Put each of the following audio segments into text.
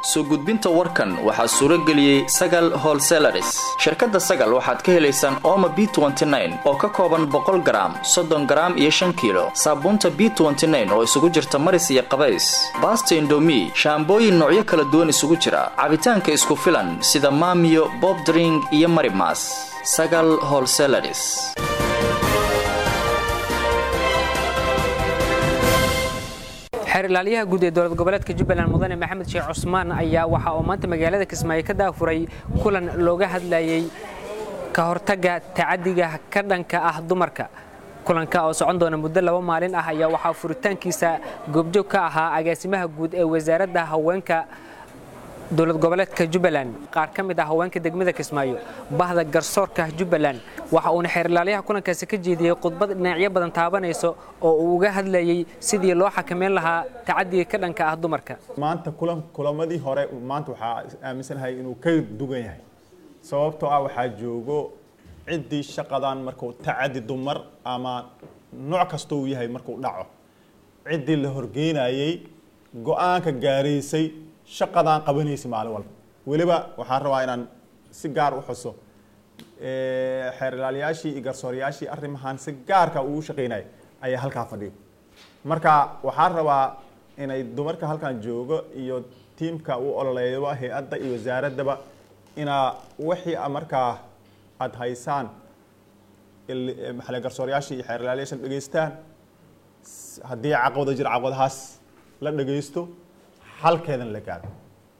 soo gudbinta warkan waxaa suuro geliyey sagal holselaris shirkadda sagal waxaad ka helaysaan ooma b oo ka kooban boqol garaam soddon garaam iyo shan kiilo saabuunta b oo isugu jirta maris iyo qabays baasta indomi shaambooyin noocyo kala duwan isugu jira cabitaanka isku filan sida maamiyo bobdring iyo marimas sagal holselaris xeer ilaaliyaha guud ee dowlad goboleedka jubbaland mudane maxamed sheekh cusmaan ayaa waxa uu maanta magaalada kismaayo ka daafuray kulan looga hadlayey ka hortagga tacadiga ka dhanka ah dumarka kulanka oo socon doona muddo laba maalin ah ayaa waxaa furitaankiisa goobjoog ka ahaa agaasimaha guud ee wasaaradda haweenka dowlad goboleedka jubbaland qaar ka mid ah haweenka degmada kismaayo bahda garsoorka jubbaland waxa uuna xeer ilaaliyaha kulankaasi ka jeediyey khudbad dhinacyo badan taabanayso oo uu uga hadlayey sidii loo xakameyn lahaa tacadiga ka dhanka ah dumarka maanta kulan kulamadii hore maanta waxaa aaminsanahay inuu ka dugan yahay sababtoo ah waxaa joogo ciddii shaqadan markuu tacadi dumar ama nooc kasta uu yahay markuu dhaco ciddii la horgeynayey go-aanka gaaraysay shaqadaan qabanaysay maalin walba weliba waxaan rabaa inaan si gaar u xuso xeer ilaaliyaashii iyo garsooryaashii arrimahan si gaarka ugu shaqeynaya ayaa halkaa fadhiyo marka waxaan rabaa inay dumarka halkan joogo iyo tiimka u ololeeyaba hay-adda iyo wasaaraddaba inaa wixii markaa aada haysaan maxale garsooryaashii iyo xeer ilaaliyaashan dhegeystaan haddii caqabada jira caqabadahaas la dhegeysto halkeedan la gaaro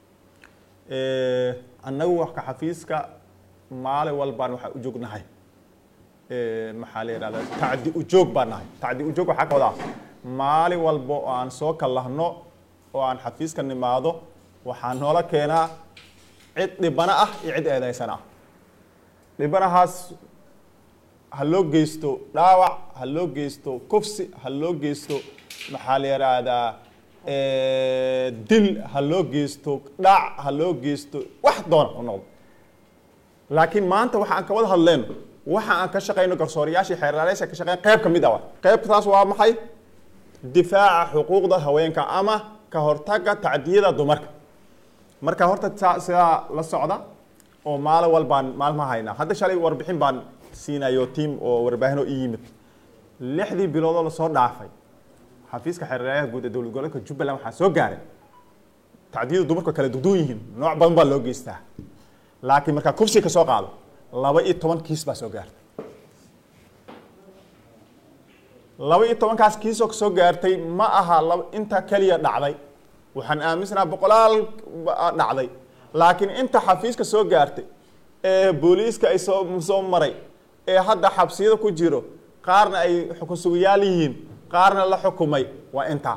annagu waka xafiiska maalin walbaan waxaa u joognahay maxaa la yidhahda tacdi ujoog baan nahay tacdi ujoog waxaa ka wadaa maalin walba oo aan soo kallahno oo aan xafiiska nimaado waxaa noola keenaa cid dhibana ah iyo cid eedeysana ah dhibanahaas ha loo geysto dhaawac ha loo geysto kufsi ha loo geysto maxaa la yidhaahdaa dil ha loo geysto dhac ha loo geysto wax doona u noqdo laakiin maanta waxa aan ka wada hadleyno waxa aan ka shaqeyno garsooriyaashii xeerlaalayaasha ka shaqeyn qayb ka mid ah qaybtaas waa maxay difaaca xuquuqda haweenka ama ka hortagga tacdiyada dumarka marka horta sidaa la socda oo maalin walbaan maalma haynaa hadda shalay warbixin baan siinayo tiam oo warbaahinoo i yimid lixdii biloodoo lasoo dhaafay xafiiska xeerlayaha guud ee dowlad goboleedka jubbaland waxaa soo gaaray tacdiyadu dumarku kala duduwan yihiin nooc badan baa loo geystaa laakiin markaa kufsi ka soo qaado laba iyo toban kiis baa soo gaartay laba iyo tobankaas kiisoo kasoo gaartay ma aha laba inta keliya dhacday waxaan aaminsanaha boqolaal dhacday laakiin inta xafiiska soo gaartay ee booliiska ay soo soo maray ee hadda xabsiyada ku jiro qaarna ay xukun sugayaal yihiin qaarna la xukumay waa intaa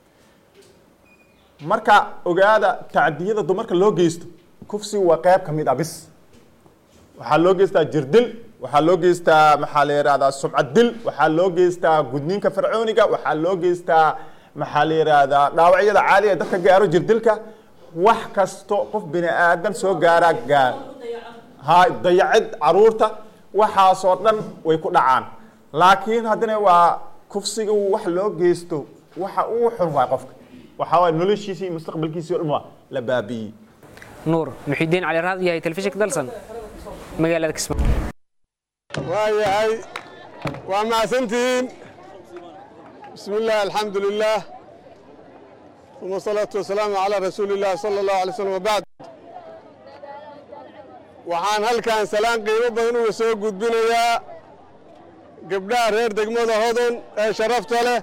marka ogaada tacdiyada dumarka loo geysto kufsigu waa qayb ka mid ah bis waxaa loo geystaa jirdil waxaa loo geystaa maxaa la yihahdaa subcad dil waxaa loo geystaa gudniinka fircooniga waxaa loo geystaa maxaa la yihahdaa dhaawacyada caaliga dadka gaaro jirdilka wax kasto qof bini aadan soo gaaraa gaar ha dayacid caruurta waxaasoo dhan way ku dhacaan laakiin haddana waa kufsiga wax loo geysto waxa uu xun waay qofka waxaa waay noloshiisii iyo mustaqbalkiisii o dhan waa la baabi'iyey nuur muxidiin cali raad yahay telefishinka dalsan magaalada kismaayo waa yahay waa mahadsantihiin bismi illah alxamdu lilah uma asalaatu wasalaamu calaa rasuuli illah sala allahu alay slm wabacd waxaan halkan salaan qiimo badan uga soo gudbinayaa gabdhaha reer degmada hodon ee sharafta leh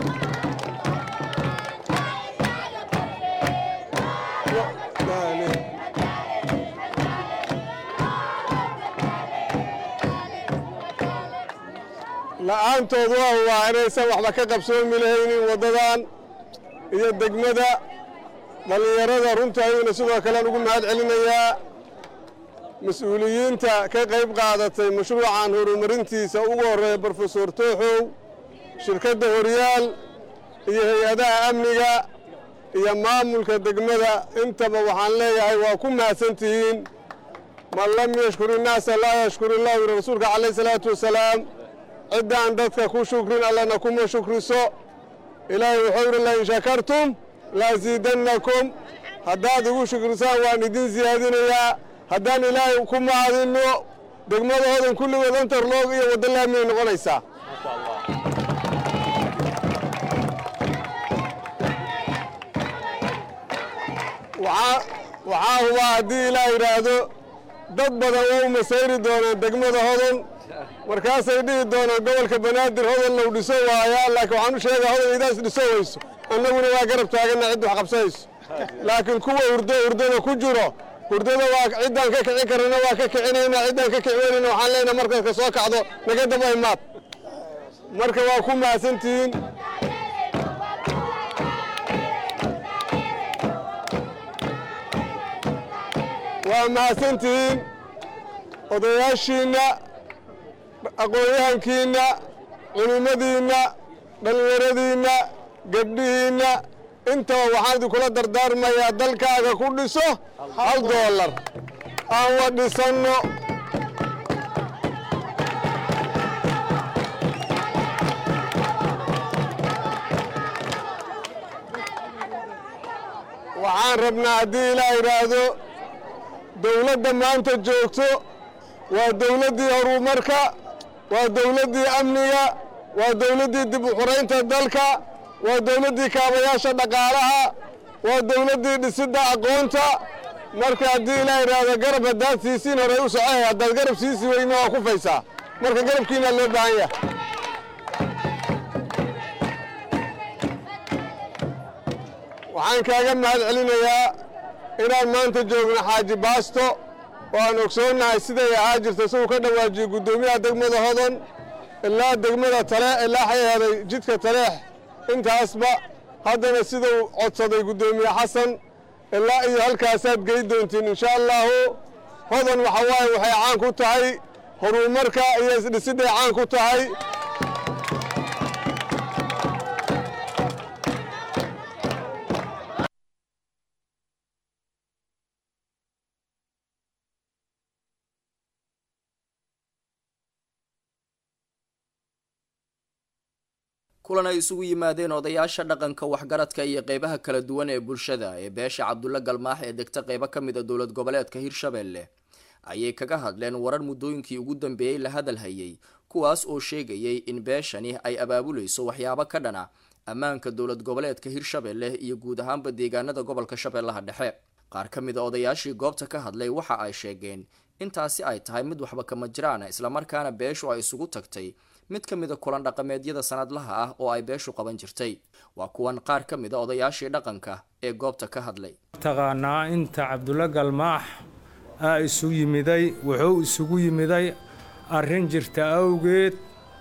la'aantood waa waa inaysan waxba ka qabsoomi lahaynin waddadan iyo degmada dhallinyarada runta ayuuna sidoo kalean ugu mahad celinayaa mas-uuliyiinta ka qayb qaadatay mashruucan horumarintiisa ugu horreeya brofesor tooxow shirkadda horyaal iyo hay-adaha amniga iyo maamulka degmada intaba waxaan leeyahay waa ku mahadsantihiin man lam yashkur innaasa laa yashkur illah yiri rasuulka calayh isalaatu wasalaam ciddaan dadka ku shukrin allana kuma shukriso ilaahay wuxuu yidhi lain shakartum laasiidannakum haddaad igu shukrisaan waan idin siyaadinayaa haddaan ilaahay ku mahadinno degmada hodan kulligood antarloog iyo waddo laamiyay noqonaysaa waxaa hubaa haddii ilaah yidhaahdo dad badan waa u masayri doonaan degmada hodan markaasay dhihi doonaan gobolka banaadir hodan low dhiso waayaa laakiin waxaan u sheegaa hodan idaas dhiso wayso annaguna waa garab taaganna cidda wax qabsanayso laakiin kuwa hurdo hurdada ku jiro hurdada waa ciddaan ka kicin karana waa ka kicinaynaa ciddaan ka kici weynayna waxaan leenahay markaad ka soo kacdo naga daba imaad marka waa ku mahadsantihiin waa mahadsantihiin odayaashiinna aqoon-yahankiinna culimmadiinna dhallinyaradiinna gabdhihiinna intaba waxaan idinkula dardaarmayaa dalkaaga ku dhiso hal doolar aan wa dhisanno waxaan rabnaa haddii ilaa yidhaahdo dawladda maanta joogto waa dawladdii horumarka waa dawladdii amniga waa dawladdii dib u xuraynta dalka waa dawladdii kaabayaasha dhaqaalaha waa dawladdii dhisidda aqoonta marka haddii ilaa yidhaahdo garab haddaad siisiin horey u socohay haddaad garab siisi weyna waa ku faysaa marka garabkiinaa loo baahan yahay waxaan kaaga mahad celinayaa inaan maanta joogno xaaji baasto oo aan ogsoonnahay siday ahaa jirta isaguu ka dhawaajiyey guddoomiyaha degmada hodon ilaa degmada tale ilaa xayaheeday jidka taleex intaasba haddana siduu codsaday guddoomiye xasan ilaa iyo halkaasaad gey doontiin insha allaahu hodan waxa waaye waxay caan ku tahay horumarka iyo isdhisidday caan ku tahay kulan ay isugu yimaadeen odayaasha dhaqanka waxgaradka iyo qeybaha kala duwan ee bulshada ee beesha cabdulle galmaax ee degta qeybo ka mid a dowlad goboleedka hirshabelle ayay kaga hadleen warar muddooyinkii ugu dambeeyey la hadal hayay kuwaas oo sheegayay in beeshani ay abaabulayso waxyaabo ka dhana ammaanka dowlad goboleedka hirshabelle iyo guud ahaanba deegaanada gobolka shabeellaha dhexe qaar ka mid a odayaashii goobta ka hadlay waxa ay sheegeen intaasi ay tahay mid waxba kama jiraan islamarkaana beeshu ay isugu tagtay mid ka mid a kulan dhaqameedyada sanadlaha ah oo ay beeshu qaban jirtay waa kuwan qaar ka mid a odayaashii dhaqanka ee goobta ka hadlay taqaanaa inta cabdulle galmaax aa isu yimiday wuxuu isugu yimiday arrin jirta awgeed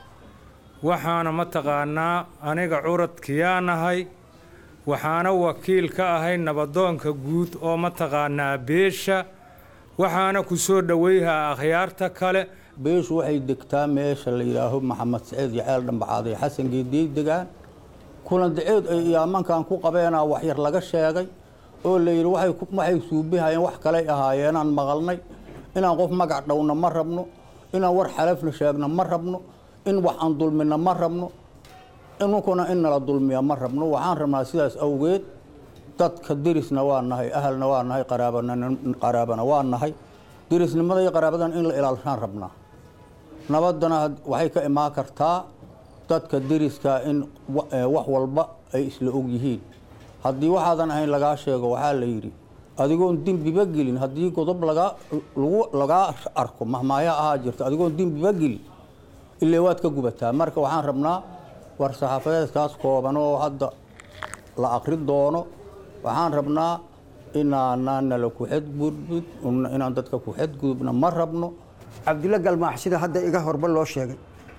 waxaana mataqaanaa aniga curadkiyaa nahay waxaana wakiil ka ahay nabadoonka guud oo mataqaanaa beesha waxaana ku soo dhoweyhaa akhyaarta kale beeshu waxay degtaa meesha la yidhaaho maxamed saciid yaceel dhambacaaday xasan geediyey degaan kulan daceed ay iyaamankan ku qabeenaa waxyar laga sheegay oo la yidhi waxay suubihayeen wax kaley ahaayeenaan maqalnay inaan qof magac dhowna ma rabno inaan war xalafna sheegna ma rabno in wax aan dulmina ma rabno inunkuna in nala dulmiya ma rabno waxaan rabnaa sidaas awgeed dadka derisna waa nahay ahalna waa nahay qaraabana waa nahay derisnimada iyo qaraabadan in la ilaalishaan rabnaa nabadana waxay ka imaan kartaa dadka deriska in wax walba ay isla og yihiin haddii waxaadan ahayn lagaa sheego waxaa la yidhi adigoon dembiba gelin haddii godob lagaa arko mahmaaya ahaa jirta adigoon dembiba gelin illee waad ka gubataa marka waxaan rabnaa war saxaafadeedkaas kooban oo hadda la akri doono waxaan rabnaa inaanaan nala ku xadgudbin inaan dadka ku xadgudubna ma rabno cabdulle galmaax sida hadda iga horba loo sheegay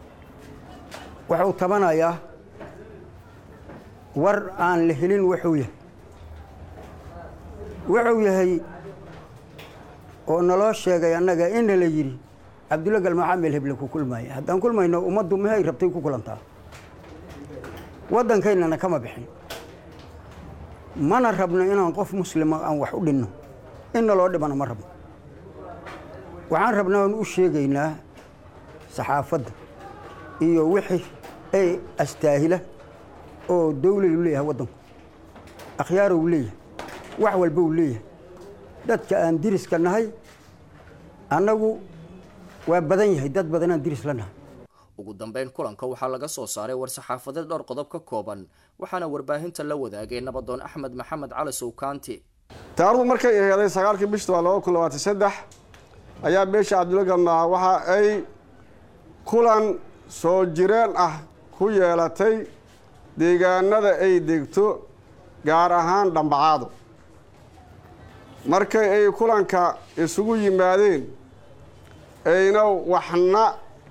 wuxuu tabanayaa war aan la helin wuxuu yahay wuxuu yahay oo naloo sheegay annaga ina la yidhi cabdulle galmaaxa meel heble ku kulmaaya haddaan kulmayno ummaddu mahay rabtay ku kulantaa waddankaynana kama bixin mana rabno inaan qof muslima aan wax u dhinno in naloo dhibana ma rabno waxaan rabnaa aan u sheegaynaa saxaafadda iyo wixii ay astaahila oo dawladu leeyahay waddanku akhyaarow leeyahay wax walba uu leeyahay dadka aan diriska nahay annagu waa badan yahay dad badanaan diris la nahay ugu dambeyn kulanka waxaa laga soo saaray war-saxaafadeed dhowr qodob ka kooban waxaana warbaahinta la wadaagay nabadoon axmed maxamed cali sowkaanti taarikhdu markay aheeday sagaalkii bishta waa laba kun labaatan saddex ayaa beesha cabdulla galmaaca waxa ay kulan soo jireen ah ku yeelatay deegaanada ay degto gaar ahaan dhambacaado markay ay kulanka isugu yimaadeen ayna waxna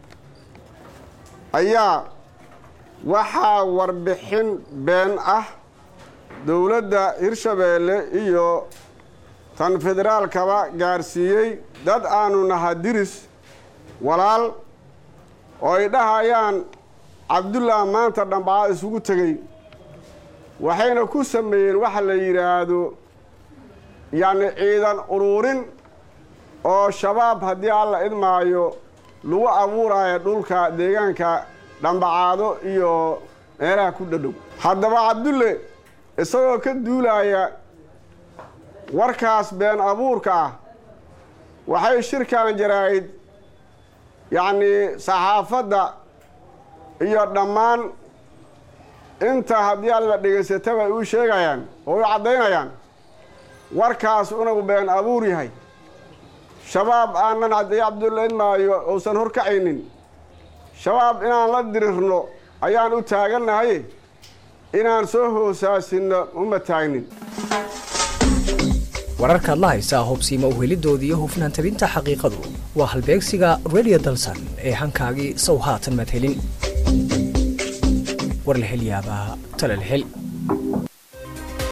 ayaa waxaa warbixin been ah dowladda hirshabeelle iyo tan federaalkaba gaarsiiyey dad aanu naha diris walaal oo ay dhahayaan cabdullah maanta dhambacaa isugu tegey waxayna ku sameeyeen waxa la yidhaahdo yacni ciidan uruurin oo shabaab haddii alla idmaayo lagu abuuraayo dhulka deegaanka dhambacaado iyo meelaha ku dhadhow haddaba cabdulle isagoo ka duulaya warkaas been abuurka ah waxay shirkan jaraa'id yacnii saxaafadda iyo dhammaan inta haddii alla dhegaysataba ay u sheegayaan oo u caddaynayaan warkaas unagu been abuur yahay shabaab aanan haddii cabdulla idmaayo uusan horkacaynin shabaab inaan la dirirno ayaan u taagannahay inaan soo hoosaasinno uma taagnin wararkaad la haysaa hubsiima uhelidooda iyo hufnaan tabinta xaqiiqadu waa halbeegsiga redio dalsan ee hankaagii sow haatan madhelin war la hel yaabaa tala la hel